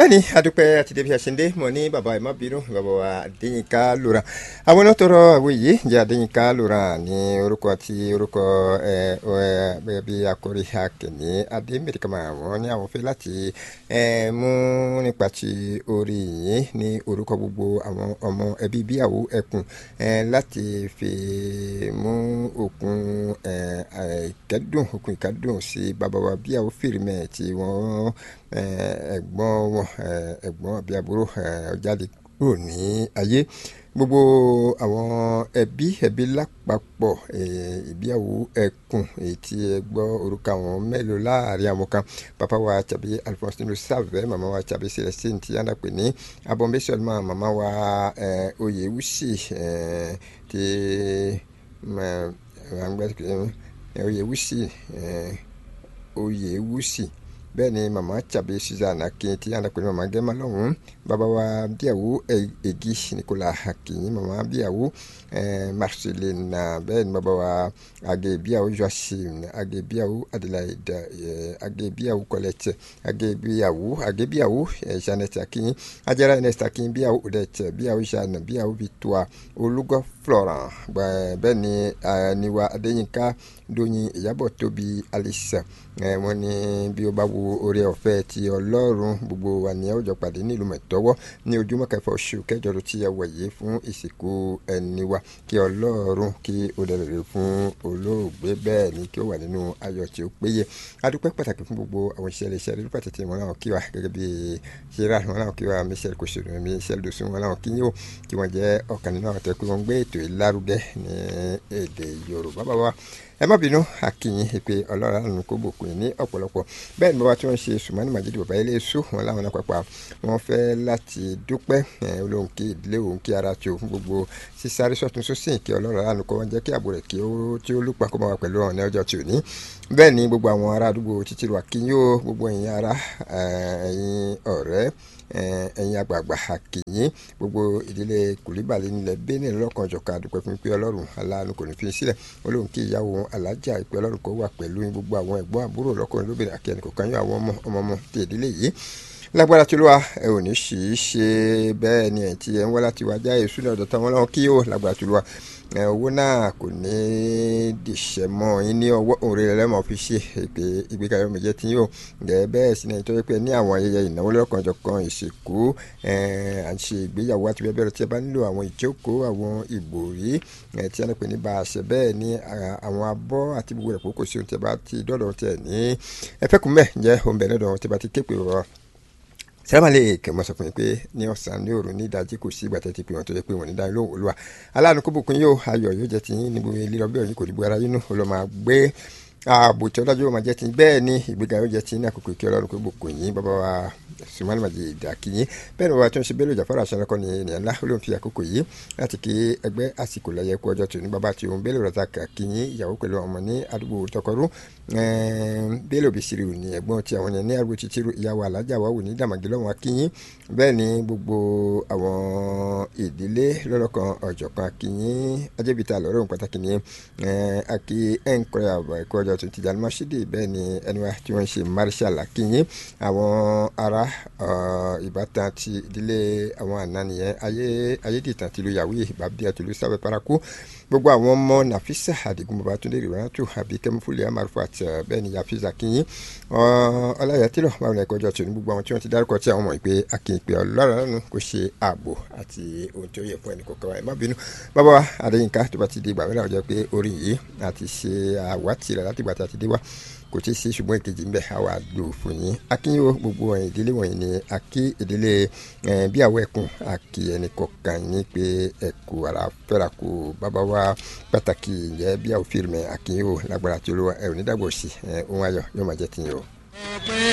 bẹ́ẹ̀ni adúpẹ́ àti débi àṣẹndé mọ̀ ní bàbá ẹ̀ má bínú bàbá wa adéyínká lóra àwọn náà tọrọ àwọn yìí jẹ́ adéyínká lóra ní orúkọ àti orúkọ ẹ ẹ bí akọrí akẹ́ni adémẹ́ríkàmá wọn ní àwọn fẹ́ láti ẹ mú nípa ti orí yìí ní orúkọ gbogbo àwọn ọmọ ẹbí bíyàwó ẹkùn ẹ láti fi mú òkun ẹ ìkẹ́dùn òkun ìkẹ́dùn sí bàbá wa bíyàwó fìrìmẹ̀ tí wọ́n ẹ̀gbọ́n wọn ẹ̀gbọ́n àbí àbúrò jáde kúrò ní ayé gbogbo àwọn ẹbí ẹbí lápapọ̀ ìgbéyàwó ẹkùn èyí tí ẹ gbọ́ orúkọ àwọn mélòó láàrin àwọn kan bàbá wa tàbí alphonsine sàvẹ́ màmá wa tàbí celestine tí yàrá pè ní abọ́nbẹ́sọ̀lùmọ́ màmá wa oyèwùsì tí oyèwùsì oyèwùsì bẹ́ẹ̀ ni màmá tàbí susan akin tí yàrá pé màmá gẹ́mà lọ́hùn-ún bàbá wa bíyàwó egi nicola akin màmá bíyàwó marcelina bẹ́ẹ̀ ni bàbá wa age bíyàwó joachim age bíyàwó adelaide age bíyàwó colette age bíyàwó age bíyàwó janet akin ajara ernest akin bíyàwó odette bíyàwó jeanne bíyàwó victoire olùgọ́ florent bẹ́ẹ̀ ni niwa adéyínká dóyin ìyàbọ̀ tóbi alice wọ́n ní bí ó bá wo oore ọ̀fẹ́ ti ọlọ́run gbogbo wa ní ọjọ́ pàdé nílùú mẹ̀tọ́wọ́ ní ojúmọ́ kẹfà oṣù kẹjọ ló ti wọ̀ yìí fún ìsìnkú ẹni wa kí ọlọ́run kí ó dẹ̀rẹ̀ fún olóògbé bẹ́ẹ̀ ni kí ó wà nínú ayọ̀ tí ó péye adúpẹ́ pàtàkì fún gbogbo àwọn iṣẹ́ iṣẹ́ rẹ̀ pàtàkì wọn náà kí wa gẹ́gẹ́ bí ṣẹ́ra wọn náà kí wa michelle kòsòrò michelle dosun wọn náà kí yóò kí wọ́n jẹ́ ọ̀kan nínú àwọn tẹ́kọ̀ wọn gbé ètò ìlárugẹ ní èdè yorùbá bàbá ẹ má bínú akínyìn ìpè ọlọ́run àánú kó bòkun ní ọ̀pọ̀lọpọ̀ bẹ́ẹ̀ ni bàbá tí wọ́n ṣe sùmọ́nì màjídì bàbá ilé èso wọn láwọn náà pàpà wọ́n fẹ́ láti dúpẹ́ olóhùn kí ìdílé òun kí ara tí òun gbogbo sísáré sọ́tún sósìn kí ọlọ́run àánú kó wọ́n jẹ́ kí àbò rẹ̀ kí ó tí ó lùpà kó máa wà pẹ̀lú ọ̀nà ọjọ́ tí ò ní bẹ́ẹ̀ ni gbogbo àwọn ará àdúgbò títí wà kí yóò gbogbo ẹ̀yin ará ẹ̀yin ọ̀rẹ́ ẹ̀yin àgbààgbà àkìyìn gbogbo ìdílé kùlíbàlẹ̀ nílẹ̀ bẹ́ẹ̀ni lọ́kàn jọ̀ka àdúpẹ́ fún pé ọlọ́run aláàánú kò ní fi sílẹ̀ olóhùn kí ìyàwó alájà ìpè ọlọ́run kó wà pẹ̀lú gbogbo àwọn ẹ̀gbọ́n àbúrò lọ́kùnrin lóbìnrin àkẹ́ni kò kàn yín àwọn ọmọ ọmọ ọmọ ti ìdílé yìí lágbára tí olúwa ẹ ò ní sì í ṣe bẹ́ẹ̀ ni ẹ̀ tí ẹ ń wá láti wájà èṣù ní ọ̀dọ̀ táwọn ọlọ́run kí yóò lágbára tí olúwa owó náà kò ní dìṣẹ́ mọ́ yín ní ọwọ́ òun rẹ̀ lẹ́mọ̀ fi ṣe èpè ìgbékalẹ̀ ọmọ ìjẹ́ tí yóò gẹ̀ bẹ́ẹ̀ sí ní ìtọ́jú pé ní àwọn ayẹyẹ ìnáwó lọ́kànjọ̀kan ìsìnkú à ń ṣe ìgbéyàwó àti bẹ́ẹ̀ bẹ́ẹ̀ tí ẹ bá nílò àwọn ìjókòó àwọn ìbòrí tí a ní pè ní bá a ṣe bẹ́ẹ̀ ní àwọn abọ́ àti gbogbo ẹ̀kọ́ kò sí ohun tí ẹ bá ti dọ́dọ̀ tẹ̀ ní ẹfẹ́kùnmẹ́ jẹ́ ohun bẹ̀rẹ̀ lọ́dọ̀ tí ẹ bá ti képe rọ sẹ́lámàlẹ́ kẹ̀mọ́ sọ fún mi pé ní ọ̀sán ní òru ní ìdájí kò sí ìgbà tẹ́tí pé wọ́n tó yẹ pé wọ́n ní dáhùn lóhùn olúwa aláàánú kó bùkún yóò ayọ̀ yóò jẹ́ tiyín níbo lílọ bí ọ̀yìn kò dìbò ara yín nù ó lọ́ máa gbé ààbò tí ọlọ́jọ́ máa jẹ́ tiyín bẹ́ẹ̀ ni ìgbéga yóò jẹ́ tiyín ní àkókò kí ọlọ́run kó bùkún yín bàbá wa sùmánì màjì ìdàkìyín bẹ́ẹ̀ ni bàbá tó ń ṣe bẹ́ẹ̀ lójà fọ́nrán aṣọ ọkọ ní ènìyàn ńlá ló ń fi àkókò yìí láti kí ẹgbẹ́ àsìkò lẹ́yẹ kú ọjọ́ tòní bàbá tí òun bẹ́ẹ̀ lọ́ta kàkìyín ìyàwó pẹ̀lú ọmọ ní àdúgbò tọkọrú bẹ́ẹ̀ lóbi sírì ní ẹ̀gbọ́n tí àwọn yẹn ní àdúgbò títírù ìyàwó alájà wà wò ní dàmàgì lọ́wọ́ akíyín bẹ́ẹ̀ ni gbogbo àwọn ìdílé lọ́lọ́kan ọ̀jọ̀kan akíyín ajẹ́bìtà lọ́rọ̀ òun pàtàkì ní akí ẹ̀ńkọ́rẹ́ àbọ̀ ẹ̀kọ́ ọjọ́ tó ti jà lọ́mọ́sídì bẹ́ẹ̀ ni ẹni wa tí wọ́n ń ṣe marshal akíyín àwọn ará ìbátan ti ìdílé àwọn àná nìyẹn ayé ayédìtàn tìlú yàwé ìbábíà tìlú sábẹ́ paraku gbogbo àwọn ọmọ nàfísà àdìgún babatunde rìwáńtò àbí kẹmífúlẹ̀ amarufu àti bẹ́ẹ̀ ni yàfíìsà kìyìn ọláyà tìlọ̀ báwọn ẹ̀kọ́ ọjọ́ tòun gbogbo àwọn tí wọ́n ti dárúkọ tí àwọn mọ̀ pé akínpé ọlọ́run lọ́nu kò ṣe ààbò àti ohun tí ó yẹ fún ẹnì kọ̀ọ̀kan wa ẹ̀ má bínú bàbá wa adéyínká tó bá ti di ìgbà mẹ́rin àwùjọ pé orí yìí àti ṣe àwátì rẹ̀ láti gbà tá a ti dé wá kò tí ì sí ṣùgbọ́n èkejì ń bẹ̀ àwa lò fún yín akínyó gbogbo ẹ̀yìn ìdílé wọ̀nyí ni akí ìdílé bí àwọ̀ ẹ̀kún àkì ẹnì kọ̀ọ̀kan yín pé ẹ̀kú ara fẹ́ra kù bàbá wa pàtàkì ìyẹn bí àwọ̀ fíìmù akínyó lágbára tí olúwa ẹ̀ ò ní dàgbò sí ohun ayọ̀ yóò máa jẹ́ tiyín o.